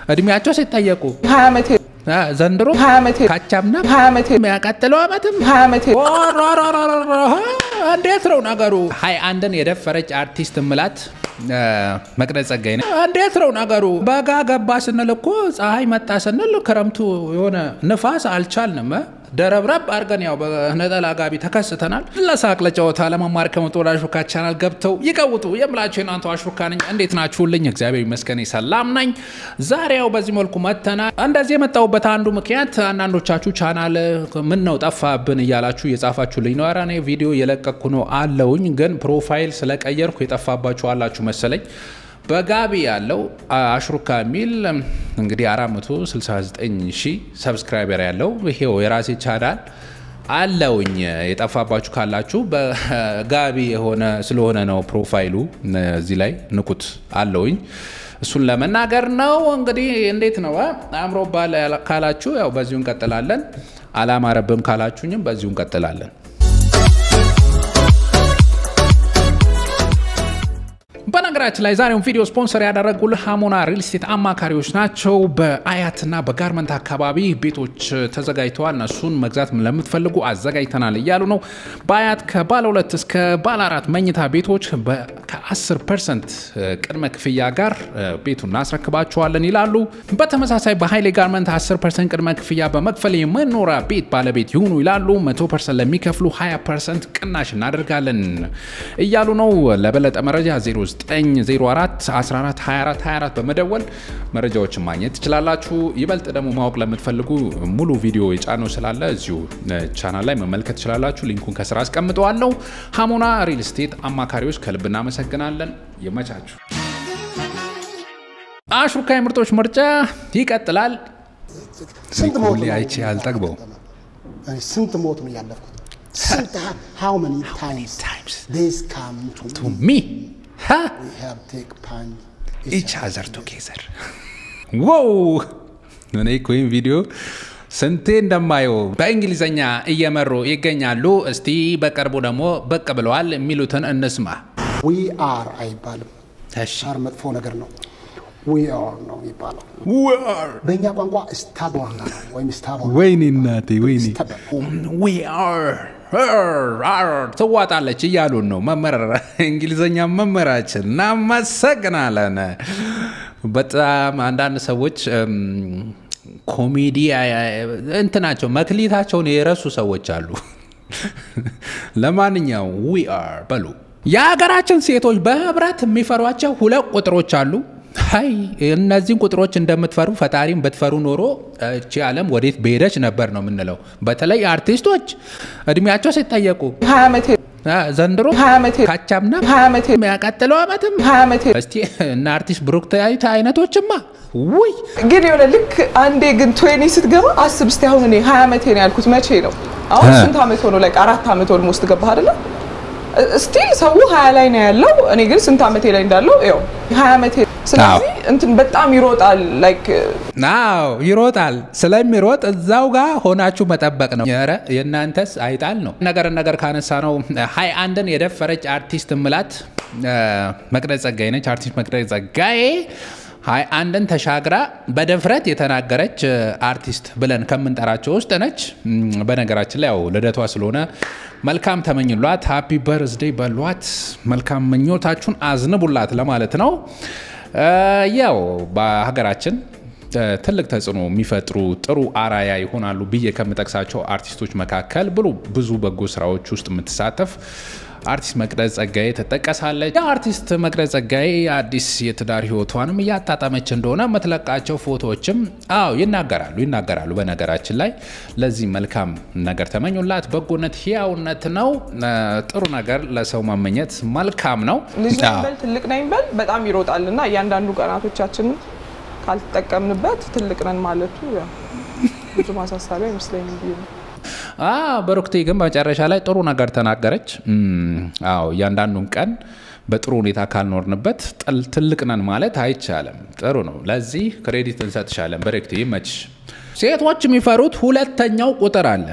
እድሜያቸው ሲጠየቁ ሀያ ዓመቴ አ፣ ዘንድሮ ሀያ ዓመቴ ካቻምና ሀያ ዓመቴ የሚያቀጥለው ዓመትም ሀያ ዓመቴ ወረረረረረ፣ እንዴት ነው ነገሩ? ሀይ አንድን የደፈረች አርቲስት ምላት አ፣ መቅደስ ጸጋዬ ነች። እንዴት ነው ነገሩ? በጋ ገባ ስንል እኮ ፀሐይ መጣ ስንል ክረምቱ የሆነ ንፋስ አልቻልንም። እ? ደረብረብ አድርገን ያው በነጠላ ጋቢ ተከስተናል። ለሳቅ ለጨዋታ ለመማር ከመጡ ወደ አሹካ ቻናል ገብተው ይቀውጡ የምላቸው የናንተ አሹካ ነኝ። እንዴት ናችሁልኝ? እግዚአብሔር ይመስገን ሰላም ነኝ። ዛሬ ያው በዚህ መልኩ መተናል። እንደዚህ የመጣሁበት አንዱ ምክንያት አንዳንዶቻችሁ ቻናል ምን ነው ጠፋብን እያላችሁ እየጻፋችሁልኝ ነው። ኧረ እኔ ቪዲዮ የለቀኩ ነው አለውኝ፣ ግን ፕሮፋይል ስለቀየርኩ የጠፋባችሁ አላችሁ መሰለኝ። በጋቢ ያለው አሽሩካ የሚል እንግዲህ 469 ሺህ ሰብስክራይበር ያለው ይሄው የራሴ ቻናል አለውኝ። የጠፋባችሁ ካላችሁ በጋቢ የሆነ ስለሆነ ነው ፕሮፋይሉ እዚህ ላይ ንቁት አለውኝ። እሱን ለመናገር ነው። እንግዲህ እንዴት ነው አእምሮ ባል ካላችሁ ያው በዚሁ እንቀጥላለን። አላማረብም ካላችሁኝም በዚሁ እንቀጥላለን። በነገራችን ላይ ዛሬውን ቪዲዮ ስፖንሰር ያደረጉልህ ሀሞና ሪል ስቴት አማካሪዎች ናቸው። በአያትና በጋርመንት አካባቢ ቤቶች ተዘጋጅተዋል። እነሱን መግዛት ለምትፈልጉ አዘጋጅተናል እያሉ ነው። በአያት ከባለ ሁለት እስከ ባለ አራት መኝታ ቤቶች ከ10 ፐርሰንት ቅድመ ክፍያ ጋር ቤቱን እናስረክባቸዋለን ይላሉ። በተመሳሳይ በሀይሌ ጋርመንት 10 ፐርሰንት ቅድመ ክፍያ በመክፈል የመኖሪያ ቤት ባለቤት ይሁኑ ይላሉ። 100 ፐርሰንት ለሚከፍሉ 20 ፐርሰንት ቅናሽ እናደርጋለን እያሉ ነው። ለበለጠ መረጃ 0904 14 24 24 በመደወል መረጃዎችን ማግኘት ትችላላችሁ። ይበልጥ ደግሞ ማወቅ ለምትፈልጉ ሙሉ ቪዲዮ የጫነው ስላለ እዚሁ ቻናል ላይ መመልከት ትችላላችሁ። ሊንኩን ከስራ አስቀምጠዋለሁ። ሀሞና ሪል ስቴት አማካሪዎች ከልብ እናመሰግናለን። ይመቻችሁ። አሹካ የምርጦች ምርጫ ይቀጥላል። ስንት ሞት ነው አይቼ አልጠግበው እኔ ስንት ሞት ነው ያለፍኩት? ስንት how many times times this come to me? ቱ ሚ We have take pain. ኢች አዘር ቱጌዘር ዋው እኔ እኮ ይህን ቪዲዮ ስንቴ እንደማየው በእንግሊዝኛ እየመሩ ይገኛሉ። እስቲ በቅርቡ ደግሞ ብቅ ብለዋል የሚሉትን እንስማ። We are አይባልም። እሺ አር መጥፎ ነገር ነው። We are ነው የሚባለው። በእኛ ቋንቋ ስታቦር ነው ወይም ስታቦር ወይኔ እናቴ ወይኔ stubborn. We are are, are ትዋጣለች እያሉን ነው መመረር እንግሊዝኛ መመራችን እናመሰግናለን። በጣም አንዳንድ ሰዎች እም፣ ኮሜዲ እንትናቸው መክሊታቸውን የረሱ ሰዎች አሉ። ለማንኛውም ዊ አር በሉ። የሀገራችን ሴቶች በህብረት የሚፈሯቸው ሁለት ቁጥሮች አሉ። ሀይ እነዚህን ቁጥሮች እንደምትፈሩ ፈጣሪም ብትፈሩ ኖሮ እቺ ዓለም ወዴት በሄደች ነበር ነው የምንለው። በተለይ አርቲስቶች እድሜያቸው ሲጠየቁ ሀያ ዓመቴ አ፣ ዘንድሮ ሀያ ዓመቴ ካቻምና ሀያ ዓመቴ የሚያቀጥለው ዓመትም ሀያ ዓመቴ እስቲ እነ አርቲስት ብሩክታዊት አይነቶችማ ውይ ግን የሆነ ልክ አንዴ ግን ትዌኒ ስትገባ አስብ እስቲ አሁን እኔ ሀያ ዓመቴ ነው ያልኩት መቼ ነው አሁን እ። ስንት ዓመት ሆኖ ላይ አራት ዓመት ኦልሞስት ገባህ አይደለ ስቲል ሰው ሀያ ላይ ነው ያለው እኔ ግን ስንት ዓመቴ ላይ እንዳለው ያው ሀያ ዓመቴ ስለዚህ እንትን በጣም ይሮጣል ላይክ ናው ይሮጣል። ስለሚሮጥ እዛው ጋር ሆናችሁ መጠበቅ ነው። ኧረ የእናንተስ አይጣል ነው። ነገር ነገር ካነሳ ነው ሀይ አንድን የደፈረች አርቲስት ምላት መቅደስ ጸጋዬ ነች። አርቲስት መቅደስ ጸጋዬ ሀይ አንድን ተሻግራ በድፍረት የተናገረች አርቲስት ብለን ከምንጠራቸው ውስጥ ነች። እም፣ በነገራችን ላይ ያው ልደቷ ስለሆነ መልካም ተመኝሏት፣ ሃፒ በርዝዴ በሏት፣ መልካም ምኞታችሁን አዝንቡላት ለማለት ነው። እ፣ ያው በሀገራችን እ፣ ትልቅ ተጽዕኖ የሚፈጥሩ ጥሩ አራያ ይሆናሉ ብዬ ከምጠቅሳቸው አርቲስቶች መካከል ብሉ ብዙ በጎ ስራዎች ውስጥ የምትሳተፍ አርቲስት መቅደስ ጸጋዬ ትጠቀሳለች። የአርቲስት መቅደስ ጸጋዬ አዲስ የትዳር ህይወቷንም እያጣጣመች እንደሆነ የምትለቃቸው ፎቶዎችም አዎ ይናገራሉ ይናገራሉ። በነገራችን ላይ ለዚህ መልካም ነገር ተመኙላት። በጎነት ህያውነት ነው። እ፣ ጥሩ ነገር ለሰው መመኘት መልካም ነው። ልጅ ነኝ አዎ። በል ትልቅ ነኝ በል በጣም ይሮጣል እና እያንዳንዱ ቀናቶቻችንን ካልተጠቀምንበት ትልቅ ነን ማለቱ ያው ብዙ ማሳሰቢያ አይመስለኝም ብዬ ነው። አ በሩክቴ ግን መጨረሻ ላይ ጥሩ ነገር ተናገረች። እም፣ አዎ እያንዳንዱን ቀን በጥሩ ሁኔታ ካልኖርንበት ጥል ትልቅ ነን ማለት አይቻልም። ጥሩ ነው። ለዚህ ክሬዲት እንሰጥሻለን። በረክቴ ይመችሽ። ሴቶች የሚፈሩት ሁለተኛው ቁጥር አለ።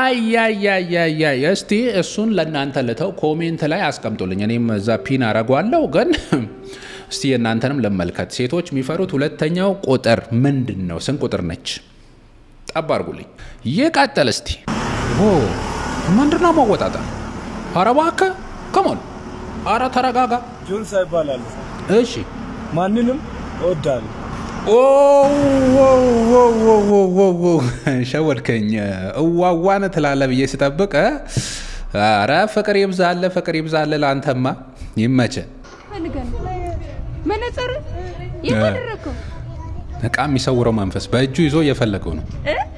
አያያያያ እስቲ እሱን ለእናንተ ልተው፣ ኮሜንት ላይ አስቀምጡልኝ። እኔም እዛ ፒን አረጓለሁ። ግን እስቲ የእናንተንም ልመልከት። ሴቶች የሚፈሩት ሁለተኛው ቁጥር ምንድን ነው? ስንት ቁጥር ነች? ጠብ አድርጉልኝ። ይቀጥል እስቲ። ምንድነው መወጣጠር? ኧረ እባክህ ከሞን፣ ኧረ ተረጋጋ። ጆንሳ ይባላል። እሺ ማንንም እወዳለሁ። ኦ፣ ኦ፣ ኦ፣ ኦ፣ ኦ፣ ኦ፣ ኦ፣ ሸወድከኝ። እዋዋን ትላለህ ብዬ ስጠብቅ እ? ኧረ ፍቅር ይብዛለ፣ ፍቅር ይብዛለ። ለአንተማ ይመቸ። ፈልገን መነጽር የማደረግከው እቃ የሚሰውረው መንፈስ በእጁ ይዞ እየፈለገው ነው።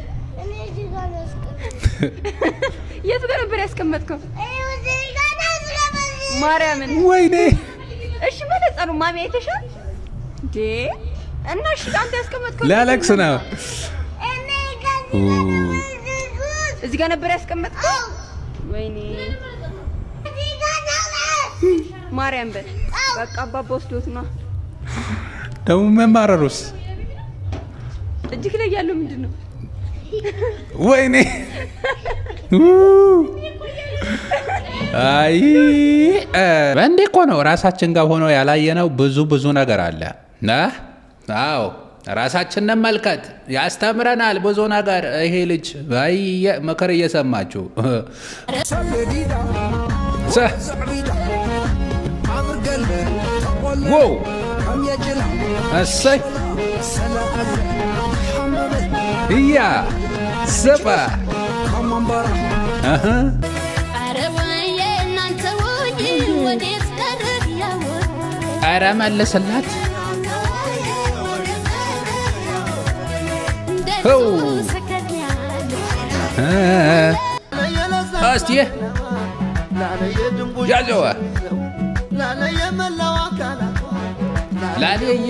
የት ጋር ነበር ያስቀመጥከው? ማርያምን ወይኔ እሺ፣ መነጽሩ ማሚ አይተሻል እንዴ? እና እሺ፣ አንተ ያስቀመጥከው ሊያለቅስ ነው። እዚህ ጋር ነበር ያስቀመጥከው? ወይኔ ማርያም በል በቃ አባባ ወስዶት ነው። ደግሞ መማረሩስ እጅግ ላይ ያለው ምንድን ነው? ወይኔ አይ እንዴ እኮ ነው ራሳችን ጋር ሆኖ ያላየነው ብዙ ብዙ ነገር አለ። ና አዎ ራሳችንን መልከት ያስተምረናል ብዙ ነገር። ይሄ ልጅ አይ ምክር እየሰማችሁ ሰ- ዋው እሰይ እያ ስባ አሀ ኧረ መልስላት ው እስቲ ያዘዋ ላሌዬ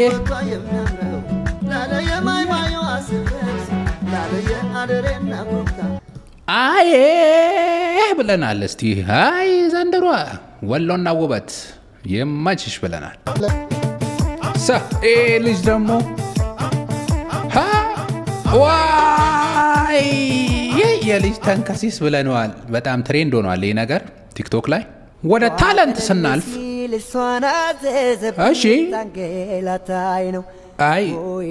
አይ ብለናል። እስቲ አይ ዘንድሮ ወሎና ውበት የማችሽ ብለናል። ሳ ይሄ ልጅ ደግሞ ሀ ዋይ ይህ የልጅ ተንከሲስ ብለነዋል። በጣም ትሬንድ ሆኗል ይህ ነገር ቲክቶክ ላይ። ወደ ታለንት ስናልፍ እሺ አይ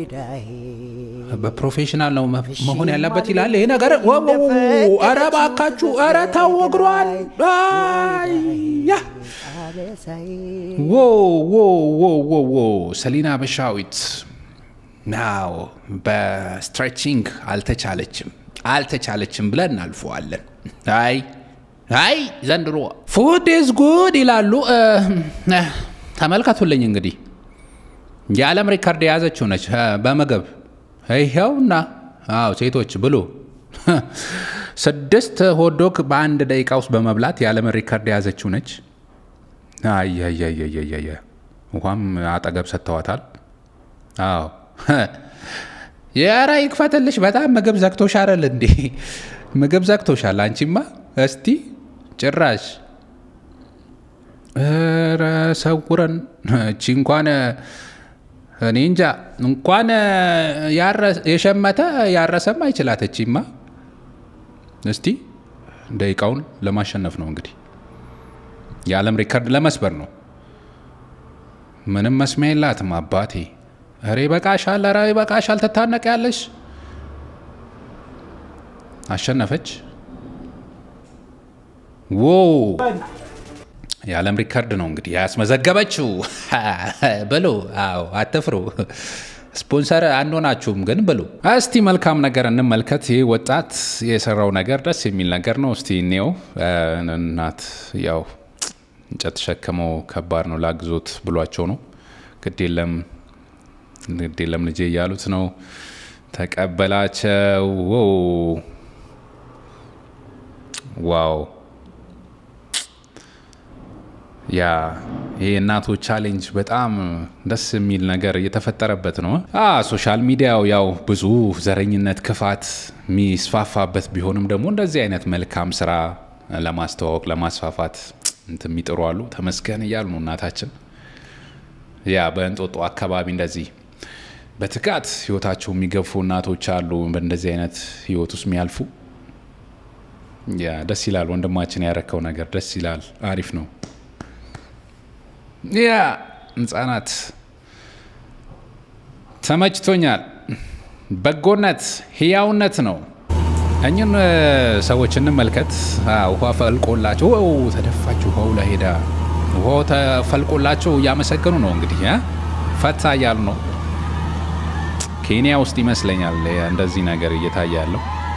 በፕሮፌሽናል ነው መ- መሆን ያለበት ይላል ይሄ ነገር። ወ- ወ- ወ- ኧረ እባካችሁ ኧረ ታወግሯል። ያ ዎ ዎ ዎ ዎ ዎ ሰሊና በሻዊት ናው በስትሬቺንግ አልተቻለችም አልተቻለችም ብለን እናልፈዋለን። አይ አይ ዘንድሮ ፉድ ኢዝ ጉድ ይላሉ። እ፣ እ፣ ተመልከቱልኝ እንግዲህ የዓለም ሪካርድ የያዘችው ነች እ፣ በምግብ ይኸውና። አዎ ሴቶች ብሉ። ስድስት ሆዶግ በአንድ ደቂቃ ውስጥ በመብላት የዓለም ሪካርድ የያዘችው ነች። አያያያያያያ ውሃም አጠገብ ሰጥተዋታል። አዎ የኧረ ይክፈትልሽ። በጣም ምግብ ዘግቶሻል እንዴ? ምግብ ዘግቶሻል አንቺማ። እስቲ ጭራሽ ኧረ ሰውረን። እቺ እንኳን እኔ እንጃ እንኳን ያረ- የሸመተ ያረሰም አይችላት እቺማ። እስቲ ደቂቃውን ለማሸነፍ ነው እንግዲህ የዓለም ሪከርድ ለመስበር ነው። ምንም መስሚያ የላትም አባቴ። ኧረ ይበቃሻል፣ ኧረ ይበቃሻል። ትታነቅ ያለሽ አሸነፈች። ዎ የዓለም ሪከርድ ነው እንግዲህ ያስመዘገበችው ብሉ። አዎ አትፍሩ። ስፖንሰር አንሆናችሁም ግን ብሉ። እስቲ መልካም ነገር እንመልከት። ይህ ወጣት የሰራው ነገር ደስ የሚል ነገር ነው። እስቲ እኔው እናት ያው እንጨት ተሸክመው ከባድ ነው ላግዞት ብሏቸው ነው። ግድ የለም ግድ የለም ልጄ እያሉት ነው። ተቀበላቸው። ዋው ዋው ያ ይህ እናቶ ቻሌንጅ በጣም ደስ የሚል ነገር እየተፈጠረበት ነው። አ ሶሻል ሚዲያው ያው ብዙ ዘረኝነት፣ ክፋት የሚስፋፋበት ቢሆንም ደግሞ እንደዚህ አይነት መልካም ስራ ለማስተዋወቅ ለማስፋፋት እንትን የሚጥሩ አሉ። ተመስገን እያሉ ነው እናታችን። ያ በእንጦጦ አካባቢ እንደዚህ በትጋት ህይወታቸው የሚገፉ እናቶች አሉ። በእንደዚህ አይነት ህይወት ውስጥ የሚያልፉ ያ ደስ ይላል። ወንድማችን ያረከው ነገር ደስ ይላል። አሪፍ ነው። ያ ህጻናት ተመችቶኛል። በጎነት ህያውነት ነው። እኝን ሰዎች እንመልከት። ውሃ ፈልቆላቸው ው ተደፋች ውሃው ላይ ሄዳ ውሃው ተፈልቆላቸው እያመሰገኑ ነው። እንግዲህ ፈታ እያሉ ነው። ኬንያ ውስጥ ይመስለኛል እንደዚህ ነገር እየታየ ያለው።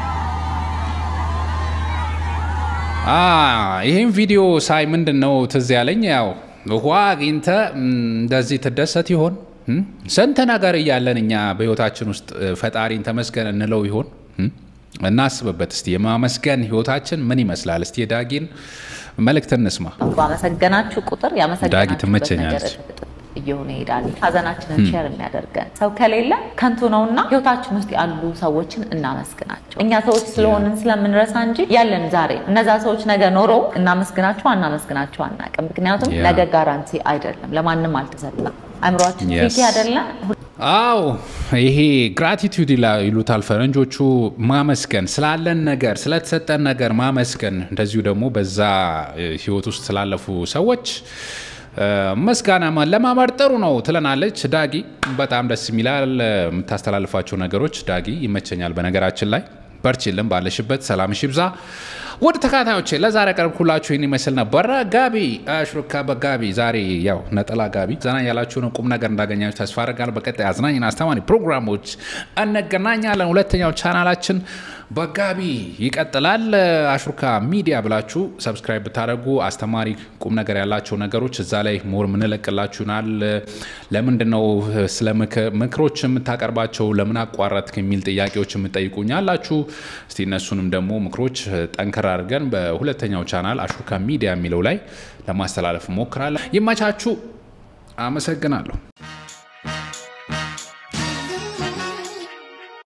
ይህም ቪዲዮ ሳይ ምንድን ነው ትዝ ያለኝ ያው ውሃ አግኝተ እንደዚህ ትደሰት ይሆን? ስንት ነገር እያለን እኛ በህይወታችን ውስጥ ፈጣሪን ተመስገን እንለው ይሆን? እናስብበት እስቲ። የማመስገን ህይወታችን ምን ይመስላል? እስቲ የዳጊን መልእክት እንስማ። ባመሰገናችሁ ቁጥር ዳጊ ያመሰገናችሁበት ትመቸኛለች። ነገር እጥፍ እየሆነ ይሄዳል። ሀዘናችንን ሼር የሚያደርገን ሰው ከሌለ ከንቱ ነውና ህይወታችን ውስጥ ያሉ ሰዎችን እናመስግናቸው። እኛ ሰዎች ስለሆንን ስለምንረሳ እንጂ ያለን ዛሬ እነዛ ሰዎች ነገ ኖረው እናመስግናቸው አናመስግናቸው አናውቅም። ምክንያቱም ያ። ነገ ጋራንቲ አይደለም፣ ለማንም አልተሰጠም። አእምሯችን Yes. ፊት አይደለም አዎ ይሄ ግራቲቱድ ይሉታል ፈረንጆቹ። ማመስገን ስላለን ነገር ስለተሰጠን ነገር ማመስገን፣ እንደዚሁ ደግሞ በዛ እ, ህይወት ውስጥ ስላለፉ ሰዎች እ, ምስጋና ማ- ለማማር ጥሩ ነው ትለናለች ዳጊ። በጣም ደስ የሚላል እ, የምታስተላልፋቸው ነገሮች ዳጊ ይመቸኛል። በነገራችን ላይ በርቺልን፣ ባለሽበት ሰላምሽ ይብዛ። ውድ ተከታታዮቼ ለዛሬ ቀርብኩላችሁ ይህን ይመስል ነበረ። ጋቢ አሽሩካ በጋቢ ዛሬ ያው ነጠላ ጋቢ ዘና ያላችሁ ነው። ቁም ነገር እንዳገኛችሁ ተስፋ አደርጋለሁ። በቀጣይ አዝናኝና አስተማሪ ፕሮግራሞች እንገናኛለን። ሁለተኛው ቻናላችን በጋቢ ይቀጥላል። አሽሩካ ሚዲያ ብላችሁ ሰብስክራይብ ብታደርጉ አስተማሪ ቁም ነገር ያላቸው ነገሮች እዛ ላይ ሞር ምንለቅላችሁናል። ለምንድን ነው ስለ ምክ- ምክሮች የምታቀርባቸው ለምን አቋረጥክ የሚል ጥያቄዎች የምጠይቁኝ አላችሁ። እስቲ እነሱንም ደግሞ ምክሮች ጠንከር አድርገን በሁለተኛው ቻናል አሽሩካ ሚዲያ የሚለው ላይ ለማስተላለፍ ሞክራለን። ይመቻችሁ። አመሰግናለሁ።